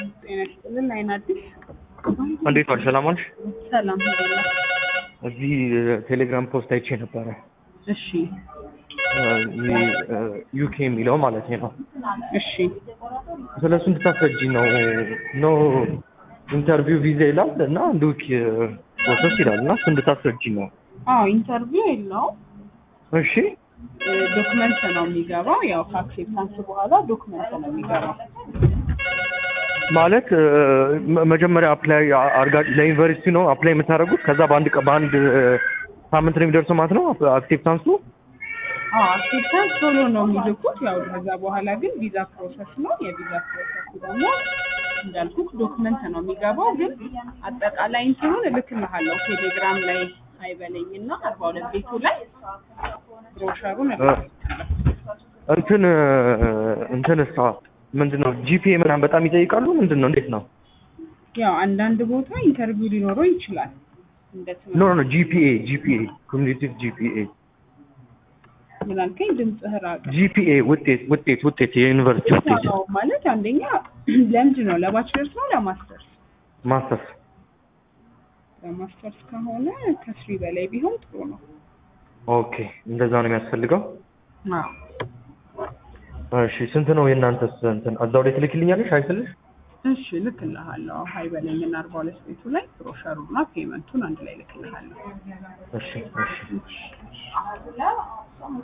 ጤና ይስጥልን። አይን አዲስ እንዴት ዋልሽ? ሰላም ዋልሽ? ሰላም ሄደላ። እዚህ ቴሌግራም ፖስት አይቼ ነበረ እሺ ዩኬ የሚለው ማለት ነው። እሺ ስለ እሱ እንድታስረጂ ነው። ኖ ኢንተርቪው ቪዛ ይላል እና አንድ ዊክ ፕሮሰስ ይላል እና እሱ እንድታስረጂ ነው። አዎ ኢንተርቪው የለውም እሺ ዶክመንት ነው የሚገባው። ያው ከአክሴፕታንስ በኋላ ዶክመንት ነው የሚገባው። ማለት መ- መጀመሪያ አፕላይ አርጋ ለዩኒቨርሲቲ ነው አፕላይ የምታደርጉት። ከዛ በአንድ ቀ- በአንድ ሳምንት ነው የሚደርሰው ማለት ነው አክሴፕታንሱ። አዎ አክሴፕታንስ ቶሎ ነው የሚልኩት። ያው ከዛ በኋላ ግን ቪዛ ፕሮሰስ ነው። የቪዛ ፕሮሰስ ደግሞ እንዳልኩት ዶክመንት ነው የሚገባው። ግን አጠቃላይ እንትኑን እልክልሃለሁ ቴሌግራም ላይ አይበለኝና አርባ ሁለት ቤቱ ላይ ብሮሸሩን እልክልሃለሁ። እንትን እንትን እሷ ምንድን ነው ጂፒኤ ምናምን በጣም ይጠይቃሉ። ምንድን ነው እንዴት ነው? ያው አንዳንድ ቦታ ኢንተርቪው ሊኖረው ይችላል። እንደ ኖ ኖ ኖ ጂፒኤ ጂፒኤ ኮሚኒቲቭ ጂፒኤ ምን አልከኝ? ድምፅህ ራቀ። ጂፒኤ ውጤት ውጤት ውጤት የዩኒቨርሲቲ ውጤት ነው ማለት አንደኛ ለምንድን ነው ለባችለርስ ነው ለማስተርስ? ማስተርስ ለማስተርስ ከሆነ ከስሪ በላይ ቢሆን ጥሩ ነው። ኦኬ እንደዛ ነው የሚያስፈልገው። አዎ እሺ ስንት ነው የእናንተስ እንትን እዛው ላይ ትልክልኛለሽ አይስልሽ? እሺ ልክልሃለሁ። ሀይ በለኝና አርባ ሁለት ቤቱ ላይ ብሮሸሩና ፔመንቱን አንድ ላይ ልክልሃለሁ። እሺ እሺ